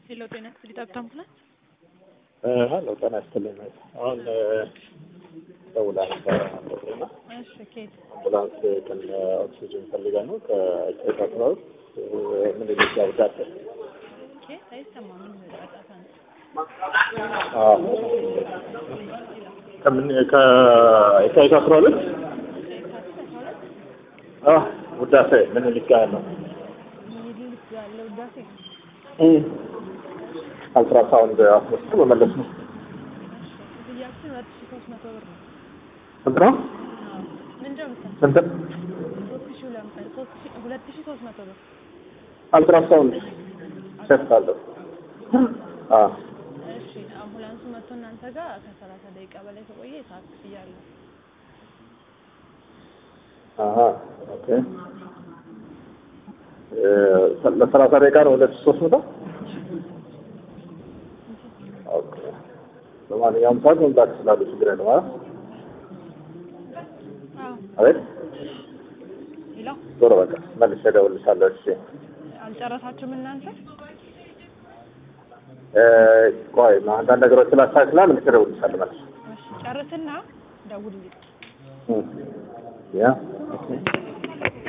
ሄሎ ጤና ይስጥልኝ ጠብታ አምቡላንስ ሀሎ ጤና ይስጥልኝ። አሁን ደውላ ነበረ እና እሺ ኬት አምቡላንስ ከነ ኦክሲጅን ፈልጋ ነው ከጨታ ስራዎች ምን ልጅ ያውዳት ኬት አይሰማም ምን ጫጫታ ነው ከምን ከየካቲት አስራ ሁለት ውዳሴ ምን ልጅ ጋር ነው ሚድል ያለ ውዳሴ አልትራሳውንድ አስመስቶ መመለስ ነው። ክፍያችን ሁለት ሺ ሶስት መቶ ብር ነው ስንት ነው? ምንድነው መሰለህ ስንት ሶስት ሺ ሁለት ሶስት ሺ ሁለት ሺ ሶስት መቶ ብር አልትራሳውንድ ሴት አለው። አዎ እሺ አምቡላንሱ መጥቶ እናንተ ጋር ከሰላሳ ደቂቃ በላይ ከቆየ የሰዓት ክፍያ አለው አሀ ኦኬ ለሰላሳ ደቂቃ ነው ሁለት ሺህ ሶስት መቶ ኦኬ በማንኛውም ሰዓት መምጣት ይችላሉ ችግር የለም ማለት አዎ አቤት ሌላ ዞሮ በቃ መልሼ እደውልልሻለሁ እሺ አልጨረሳችሁም እናንተ ቆይ አንዳንድ ነገሮች ስላስተካክላል መልሼ እደውልልሻለሁ መልሼ እሺ ጨርስና ደውልልኝ ያ ኦኬ